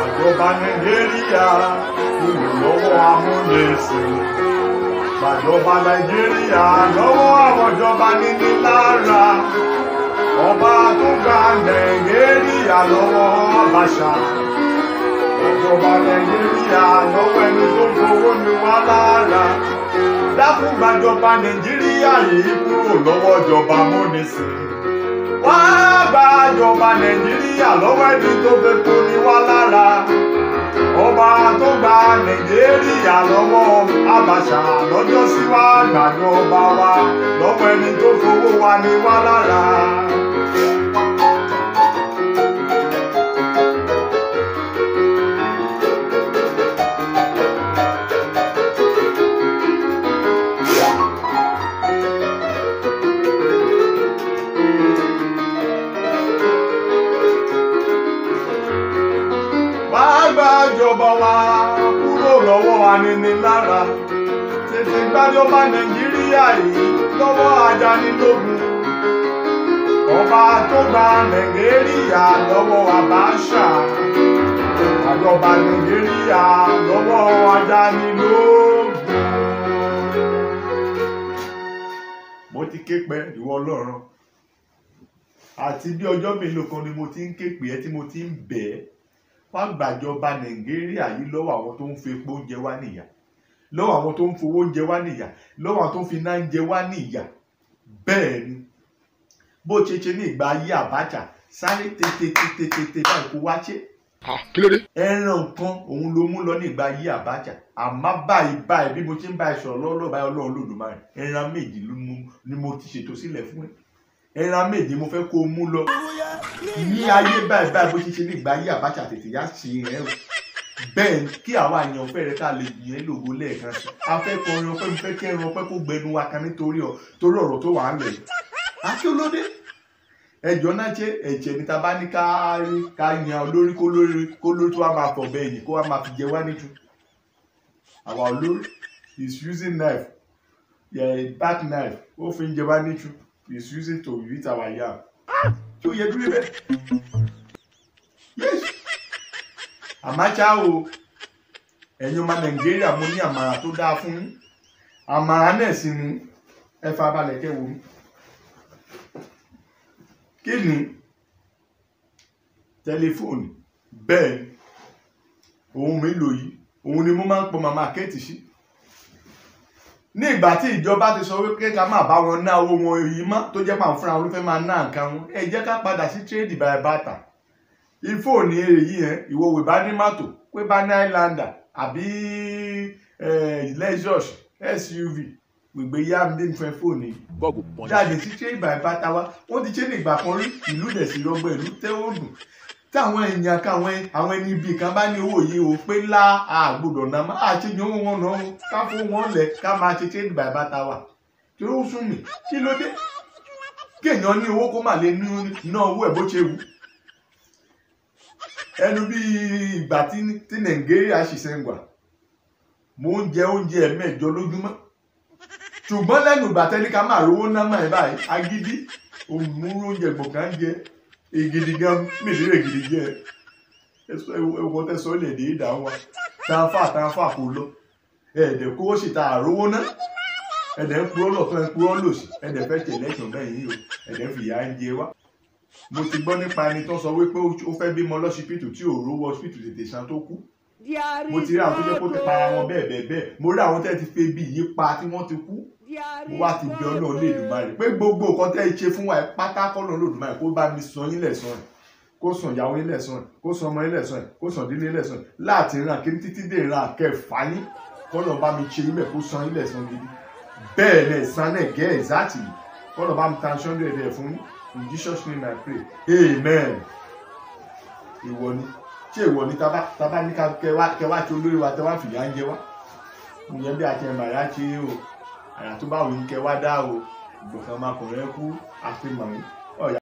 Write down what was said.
Gbàjọba Nàìjíríà kúrò lọ́wọ́ amúnisìn. Gbàjọba Nàìjíríà lọ́wọ́ àwọn ìjọba níní lára. Ọba tó gba Nàìjíríà lọ́wọ́ Abacha. Gbàjọba Nàìjíríà lọ́wọ́ ẹni tó fowó ní wá lára. Dákun gbàjọba Nàìjíríà yìí kúrò lọ́wọ́ ìjọba amúnisìn wá gbàjọba nàìjíríà lọ́wọ́ ẹni tó fẹ́ tó ní wá lára ọba tó gba nàìjíríà lọ́wọ́ Abacha lọ́jọ́ sí wá gbàjọba wa lọ́wọ́ ẹni tó fowó wa ní wá lára. wá gbàjọba wa kúrò lọ́wọ́ aninilára tètè gbàjọba nàìjíríà yìí lọ́wọ́ ajánilógun ọba tó gba nàìjíríà lọ́wọ́ Abacha àjọba nàìjíríà lọ́wọ́ ajánilógun. mo ti ké pẹ́ ìwọ ọlọ́run àti bí ọjọ́ mélòó kan ni mo ti ń ké pè ẹ́ tí mo ti ń bẹ̀ ẹ́ wá gbàjọba nàìjíríà yìí lọ́wọ́ àwọn tó ń fi epo oúnjẹ wá nìyà lọ́wọ́ àwọn tó ń fowó oúnjẹ wá nìyà lọ́wọ́ àwọn tó ń fi iná oúnjẹ wá nìyà bẹ́ẹ̀ ni bó ṣe ṣe ní ìgbà ayé Abacha sáré tètè báyìí kó wá ṣe kí ló dé. ẹran nǹkan òun ló mú lọ ní ìgbà ayé Abacha àmọ́ báyìí báyìí bí mo ṣe ń bá ẹ sọ̀rọ̀ lọ́wọ́ báyìí ọlọ́run lòdùmarè ẹran méjì ló mú ni mo ti ṣètò sílẹ̀ fún ẹ ẹran méjì mo fẹ́ kó o mú lọ ní ayé báyìí báyìí bó ṣe ṣe ní ìgbà ayé Abacha tètè yá ṣe ẹ o bẹ́ẹ̀ kí àwa àyàn fẹ́rẹ̀ ká lè yẹn lògo lẹ́ẹ̀kan sí afẹ́kọrin ọpẹ́ mi fẹ́ kí ẹran ọpẹ́ kó gbẹnu wa kan nítorí ọ torí ọ̀rọ̀ tó wà á lẹ̀ yìí àti olóde ẹjọ́ náà ṣe ẹ̀jẹ̀ níta bá ní ká ká yan olórí kó lórí kó lórí tó wá máa fọ̀ bẹ́ẹ̀ yìí kó wá máa fi jẹ wá níjú àwa olórí is using knife yeah, back knife ó fi ń jẹ wá níjú is using to eat our yam tí ó yẹ dúró bẹ́ẹ̀ yes àmàṣà o ẹ̀yin ọmọ nàìjíríà mo ní àmàrà tó dáa fún yín àmàrà náà sì ni ẹ fa balẹ̀ kẹ́ wò ó kí ni tẹlifóònù bẹ́ẹ̀ ni òun mi lò yìí òun ni mo máa ń pọ màmá kẹ́ẹ̀tì sí ní ìgbà tí ìjọba ti sọ wípé ká má bá wọn ná owó wọn yìí mọ́ tó jẹ́ pàǹ fúnra wọn ló fẹ́ máa ná nǹkan wọn ẹ jẹ́ ká padà sí tírèdì báyìí bàtà ìfóònù èrè yìí yẹn ìwọ wò bá ní mọ́tò pé bá ní highlander àbí lexus suv gbègbè yá mi dé nífẹ̀ẹ́ fóònù yìí bọ́ọ̀gù pọ́n jáde sí tírèdì báyìí bàtà wa wọ́n ti ṣe ní ìgbà kan rí ìlú dẹ̀ sí rọgbọ ìlú tẹ́wọ́ dùn táwọn èèyàn káwọn àwọn ẹni ibi kan bá ní owó yìí o pé lá àgbọ́dọ̀ náà má àṣejù owó wọn náà ká fún wọn lẹ ká máa ṣe tírèdì báyìí bàtà wa tí ó sún mi kí ló dé kéèyàn ní owó kó má lè ná owó ẹ̀ bó ṣe wù ẹnu bí ìgbà tí tí nàìjíríà ṣiṣẹ́ ń gbà mò ń jẹ oúnjẹ ẹ̀mẹ́jọ lójúmọ́ ṣùgbọ́n lẹ́nu ìgbà tẹ́lẹ̀ ká máa rówó ná mọ́ ẹ̀ báyìí agídí òmùrú oúnjẹ gbọ̀ngàn jẹ ìgidi gan mìíràn ègidi jẹ ẹwọ tẹsán lè dé ìdá wa tàǹfà tàǹfà kò lọ ẹ̀ẹ́dẹ̀ kó sì ta àrówó ná ẹ̀ẹ́dẹ̀ ń purọ́ lọ́tọ́ ẹ̀ ń purọ́ lòsì ẹ̀ẹ́dẹ̀ fẹ́ tẹ̀lé ẹ̀sùn bẹ́ẹ̀ yìí o ẹ̀ẹ́dẹ̀ fìyà ń jẹ wá mo ti gbọ́ nípa ẹni tó sọ wípé ó fẹ́ bímọ lọ́sibítù tí ò rówó ọsibítù tètè san tó kú mo ti rí àwọn tó jẹ́ kó ti para wọn bẹ́ẹ̀ bẹ́ẹ̀ bẹ́ẹ̀ mo rí àwọn tẹ́ ti fẹ́ bí yí pa tí wọ́n ti kú mo wá ti bí ọlọ́run lè dùn báyìí pé gbogbo nǹkan tẹ́ ẹ ṣe fún wa ẹ pátá kọ́ lọ́run lè dùn báyìí kó bá mi san yín lẹ̀san ẹ̀ kó san ìyàwó yín lẹ̀san ẹ̀ kó san ọmọ yín lẹ̀san ẹ̀ kó san ìdílé yín lẹ̀san ẹ̀ láti ràn kí títí dé ìran kẹfà yín kọ́ lọ́ọ́ bá mi ṣe yín bẹ́ẹ̀ kó san yín lẹ̀san gidi bẹ́ẹ̀ ni ẹ̀san náà gẹ́ ẹ̀záàtì kọ́ lọ́ọ́ bá mi tan ṣọ́ndẹ̀ rẹ̀ fún yín in Jesus name I pray amen ìwọ ni ṣé ìwọ ni tábà tábà ní ká kẹwàá kẹwàá tí olórí wa tẹwàá fìyà ń jẹ wá ìyẹn bí àti ẹ̀mà yá ṣe o àyà tó bá wù ní kẹwàá dá o ìgbọ̀kan máa kọ̀ọ̀rẹ́ kú àfihàn